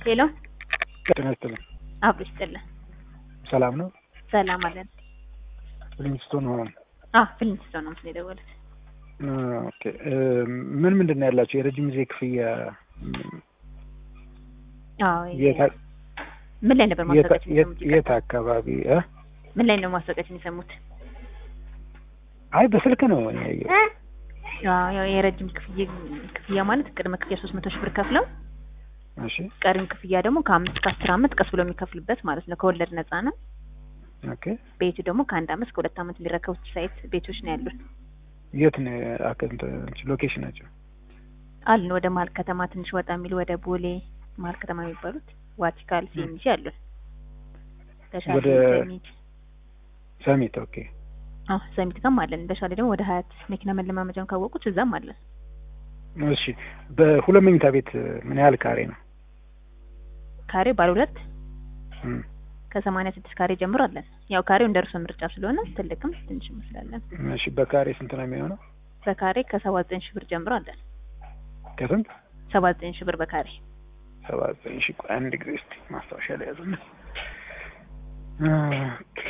ሄሎ ጤና ይስጥልኝ። አብሮ ይስጥልን። ሰላም ነው? ሰላም አለን። ሊንግስቶን ሆም አዎ ፍሊንስቶን ነው ምስል የደወሉት። ኦኬ ምን ምንድን ነው ያላቸው የረጅም ጊዜ ክፍያ አዎ የት- ምን ላይ ነበር የት- ማስታወቂያችን የት- የሰሙት? የት አካባቢ እ? ምን ላይ ነው ማስታወቂያችን የሰሙት? አይ በስልክ ነው እኔ ያየሁት። አዎ ያው የረጅም ክፍያ ክፍያ ማለት ቅድመ ክፍያ ሶስት መቶ ሺህ ብር ከፍለው እሺ ቀሪም ክፍያ ደግሞ ከአምስት ከአስር አመት ቀስ ብሎ የሚከፍሉበት ማለት ነው። ከወለድ ነፃ ነው። ኦኬ ቤቱ ደግሞ ከአንድ አመት እስከ ሁለት አመት የሚረከቡት ሳይት ቤቶች ነው ያሉን የት ነው አከንተ ሎኬሽን ናቸው? አሉን። ወደ መሀል ከተማ ትንሽ ወጣ የሚሉ ወደ ቦሌ መሀል ከተማ የሚባሉት ዋቲካል ሲኤምሲ አሉን። ተሻለ ወደ- ሰሚት ሰሚት ኦኬ አዎ ሰሚት ጋርም አለን። በሻሌ ደግሞ ወደ ሀያት መኪና መለማመጃውን ካወቁት እዛም አለን። እሺ በሁለት መኝታ ቤት ምን ያህል ካሬ ነው? ካሬ ባለ ሁለት እም፣ ከሰማንያ ስድስት ካሬ ጀምሮ አለን። ያው ካሬው እንደ እርሶ ምርጫ ስለሆነ ትልቅም ትንሽ መስላለን። እሺ በካሬ ስንት ነው የሚሆነው? በካሬ ከሰባ ዘጠኝ ሺህ ብር ጀምሮ አለን። ከስንት? ሰባ ዘጠኝ ሺህ ብር በካሬ ሰባ ዘጠኝ ሺህ ቆይ አንድ ጊዜ እስኪ ማስታወሻ ላይ ያዙና ኦኬ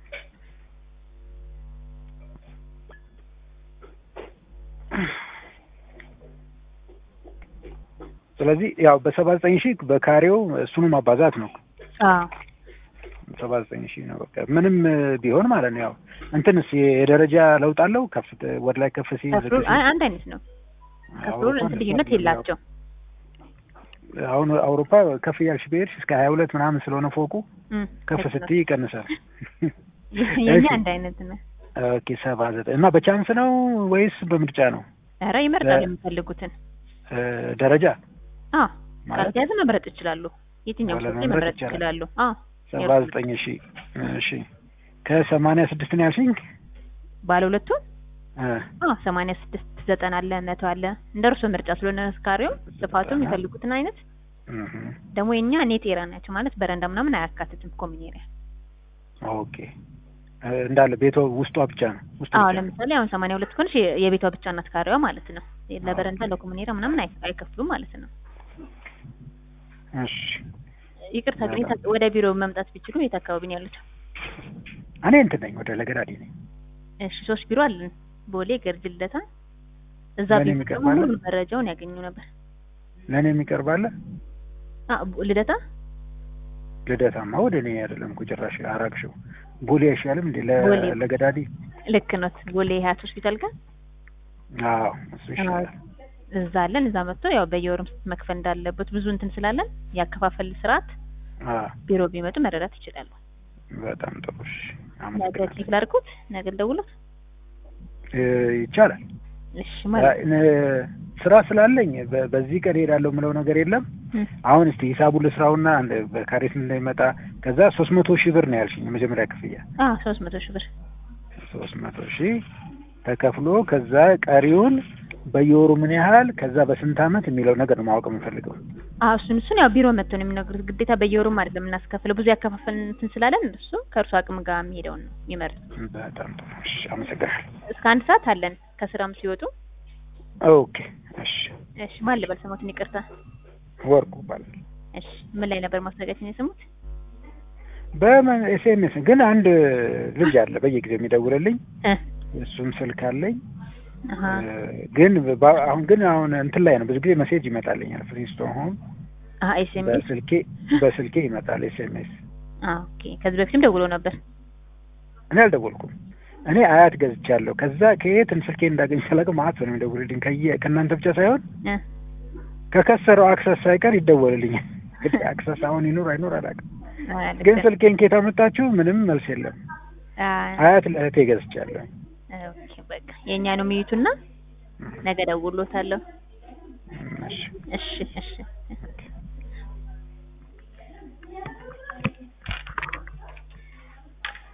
ስለዚህ ያው በሰባ ዘጠኝ ሺህ በካሬው እሱኑ ማባዛት ነው። አዎ ሰባ ዘጠኝ ሺህ ነው በቃ ምንም ቢሆን ማለት ነው። ያው እንትንስ የደረጃ ለውጥ አለው? ከፍ ወደ ላይ ከፍ ሲል ከፍሎ ዝቅ ሲል? አይ አንድ አይነት ነው። ከፍሎ አውሮፓ እንትን ልዩነት እንደዛ ነው። የላቸው። አሁን አውሮፓ ከፍ እያልሽ ብሄድሽ እስከ ሀያ ሁለት ምናምን ስለሆነ ፎቁ እም፣ ከፍ ልክ ነው። ስትይ ይቀንሳል። የኛ እሺ። አንድ አይነት ነው። ኦኬ ሰባ ዘጠኝ እና በቻንስ ነው ወይስ በምርጫ ነው? ኧረ ይመርጣሉ ለ- የሚፈልጉትን። እ፣ ደረጃ አዎ ማለት ካልተያዘ መምረጥ ይችላሉ። የትኛውም ወለ ሰው መምረጥ መምረጥ ይቻላል። ይችላሉ። አዎ ሰባ ዘጠኝ ሺ እሺ ከሰማንያ ስድስት ነው ያልሽኝ? ባለ ሁለቱን እ፣ አዎ ሰማንያ ስድስት ዘጠና አለ መቶ አለ እንደ እርሶ ምርጫ ስለሆነ ካሬው ስፋቱም የሚፈልጉትን አይነት እህ፣ ደግሞ የኛ ኔት ኤራ ናቸው ማለት በረንዳ ምናምን አያካትትም ኮሚን ኤሪያ። ኦኬ እ፣ እንዳለ ቤቷ ውስጧ ብቻ ነው ውስጡ አዎ ብቻ ነው። ለምሳሌ አሁን ሰማንያ ሁለት ከሆነች የ- የቤቷ ብቻ ናት ካሬዋ ማለት ነው። ለበረንዳ ለኮሚን ኤሪያ ምናምን አይ- አይከፍሉም ማለት ነው። እሺ ይቅርታ ግን የት- ወደ ቢሮ መምጣት ቢችሉ የት አካባቢ ነው ያሉት? እኔ እንትን ነኝ ወደ ለገዳዲ ነኝ። እሺ ሶስት ቢሮ አለን። ቦሌ፣ ገርጅ፣ ልደታ። እዛ ለእኔ ቢሮ የሚቀርብ ደግሞ አለ? ሙሉ መረጃውን ያገኙ ነበር። ለእኔ የሚቀርባለ አ ቦ- ልደታ ልደታማ ወደ እኔ አይደለም እኮ ጭራሽ አራቅሽው። ቦሌ አይሻልም እንዴ ለ- ቦሌ። ለገዳዲ? ልክ ኖት። ቦሌ ሀያት ሆስፒታል ጋር አዎ እሱ ይሻላል። እዛ አለን። እዛ መጥቶ ያው በየወሩም መክፈል እንዳለበት ብዙ እንትን ስላለን ያከፋፈል ስርዓት አዎ ቢሮ ቢመጡ መረዳት ይችላሉ። በጣም ጥሩ እሺ። ነገ አመሰግናለሁ። ቼክ ላድርጉት። ነገ ልደውልዎት። እ፣ ይቻላል እሺ ማለት እ፣ ስራ ስላለኝ በ- በዚህ ቀን ሄዳለሁ የምለው ነገር የለም። እ፣ አሁን እስቲ ሂሳቡን ልስራውና አንድ በካሬ ስንት እንደሚመጣ ከዛ ሶስት መቶ ሺህ ብር ነው ያልሽኝ የመጀመሪያ ክፍያ አ ሶስት መቶ ሺህ ብር ሶስት መቶ ሺህ ተከፍሎ ከዛ ቀሪውን በየወሩ ምን ያህል ከዛ በስንት አመት የሚለው ነገር ነው ማወቅ የምፈልገው። አዎ እሱን እሱን ያው ቢሮ መጥቶ ነው የሚነግሩት። ግዴታ በየወሩም አይደለም እናስከፍለው ብዙ ያከፋፈል እንትን ስላለን እሱ ከእርሱ አቅም ጋር የሚሄደውን ነው የሚመርጥ። በጣም ጥሩ እሺ፣ አመሰግናለሁ። እስከ አንድ ሰዓት አለን ከስራም ሲወጡ። ኦኬ እሺ። እሺ ማን ልበል ስሞትን? ይቅርታ። ወርቁ ይባላል። እሺ ምን ላይ ነበር ማስታወቂያችን የሰሙት? በምን ኤስኤምኤስ ግን አንድ ልጅ አለ በየጊዜው የሚደውልልኝ እ እሱም ስልክ አለኝ አሀ እ፣ ግን በ- አሁን ግን አሁን እንትን ላይ ነው ብዙ ጊዜ ሜሴጅ ይመጣልኛል ፍሪስቶን ሆም አሀ ኤስኤምኤስ በስልኬ በስልኬ ይመጣል ኤስኤምኤስ አ ኦኬ። ከዚህ በፊትም ደውሎ ነበር። እኔ አልደወልኩም እኔ አያት ገዝቻለሁ ከዛ ከየትን ስልኬ እንዳገኝ ሳላውቅ ማአት ነው የሚደውልልኝ ከየ ከእናንተ ብቻ ሳይሆን እ ከከሰረው አክሰስ ሳይቀር ይደወልልኛል እንግዲህ አክሰስ አሁን ይኑር አይኑር አላውቅም አ ልክ ግን ነው። ስልኬን ኬት አመጣችሁ ምንም መልስ የለም አ አያት ለእህቴ ገዝቻለሁ ኦኬ በቃ የእኛ ነው የሚዩትና ነገ ደውሎታለሁ። እሺ እሺ እሺ